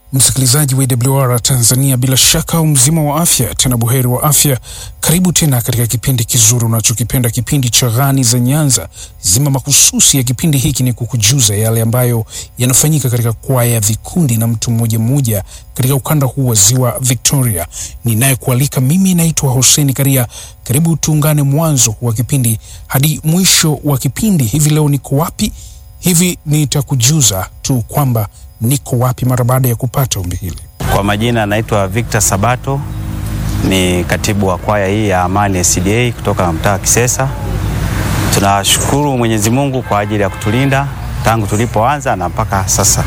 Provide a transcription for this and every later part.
Msikilizaji wa AWR Tanzania, bila shaka mzima wa afya, tena buheri wa afya. Karibu tena katika kipindi kizuri unachokipenda, kipindi cha Ghani za Nyanza. Zima mahususi ya kipindi hiki ni kukujuza yale ambayo yanafanyika katika kwaya, vikundi na mtu mmoja mmoja katika ukanda huu wa ziwa Victoria. Ninayekualika mimi naitwa Hussein Karia. Karibu tuungane mwanzo wa kipindi hadi mwisho wa kipindi. Hivi leo niko wapi? Hivi nitakujuza tu kwamba niko wapi mara baada ya kupata ombi hili. Kwa majina anaitwa Victor Sabato, ni katibu wa kwaya hii ya Amani SDA kutoka mtaa wa Kisesa. Tunashukuru Mwenyezi Mungu kwa ajili ya kutulinda tangu tulipoanza na mpaka sasa,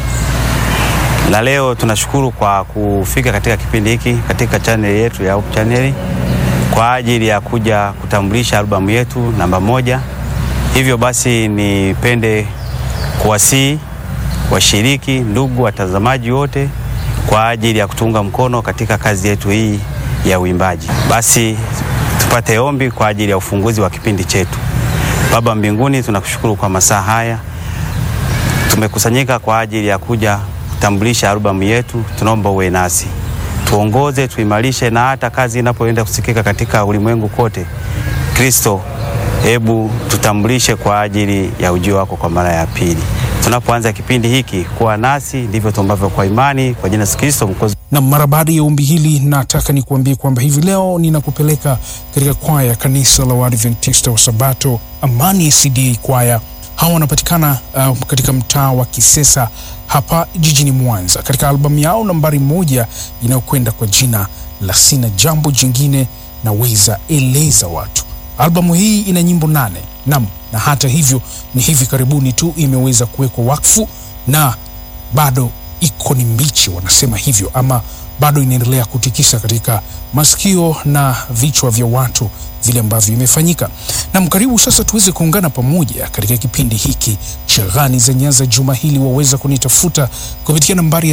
na leo tunashukuru kwa kufika katika kipindi hiki katika chaneli yetu ya Hope Channel kwa ajili ya kuja kutambulisha albamu yetu namba moja. Hivyo basi nipende kuwasihi washiriki, ndugu watazamaji wote kwa ajili ya kutunga mkono katika kazi yetu hii ya uimbaji. Basi tupate ombi kwa ajili ya ufunguzi wa kipindi chetu. Baba mbinguni, tunakushukuru kwa masaa haya, tumekusanyika kwa ajili ya kuja kutambulisha albamu yetu. Tunaomba uwe nasi, tuongoze, tuimarishe, na hata kazi inapoenda kusikika katika ulimwengu kote, Kristo, hebu tutambulishe kwa ajili ya ujio wako kwa mara ya pili. Tunapoanza kipindi hiki, kuwa nasi, ndivyo tuombavyo kwa imani, kwa jina la Kristo Mwokozi. Na mara baada ya ombi hili, nataka nikuambie kwamba hivi leo ninakupeleka katika kwaya ya kanisa la Waadventista wa Sabato Amani SDA kwaya. Hawa wanapatikana uh, katika mtaa wa Kisesa hapa jijini Mwanza, katika albamu yao nambari moja inayokwenda kwa jina la Sina Jambo Jingine Naweza Eleza Watu. Albamu hii ina nyimbo nane nam, na hata hivyo ni hivi karibuni tu imeweza kuwekwa wakfu na bado iko ni mbichi, wanasema hivyo, ama bado inaendelea kutikisa katika masikio na vichwa vya watu vile ambavyo imefanyika. Nam, karibu sasa tuweze kuungana pamoja katika kipindi hiki cha Ghani za Nyanza juma hili. Waweza kunitafuta kupitia nambari ya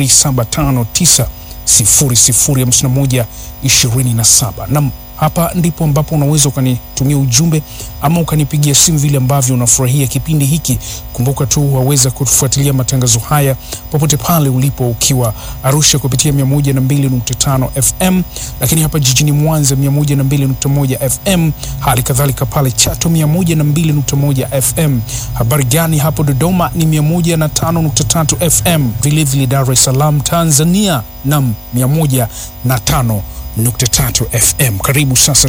0759 0051 27 nam hapa ndipo ambapo unaweza ukanitumia ujumbe ama ukanipigia simu vile ambavyo unafurahia kipindi hiki. Kumbuka tu waweza kutufuatilia matangazo haya popote pale ulipo, ukiwa Arusha kupitia 102.5 FM, lakini hapa jijini Mwanza 102.1 FM, hali kadhalika pale Chato 102.1 FM. Habari gani hapo Dodoma ni 105.3 FM, vilevile Dar es Salaam Tanzania nam 105 nukta tatu FM. Karibu sasa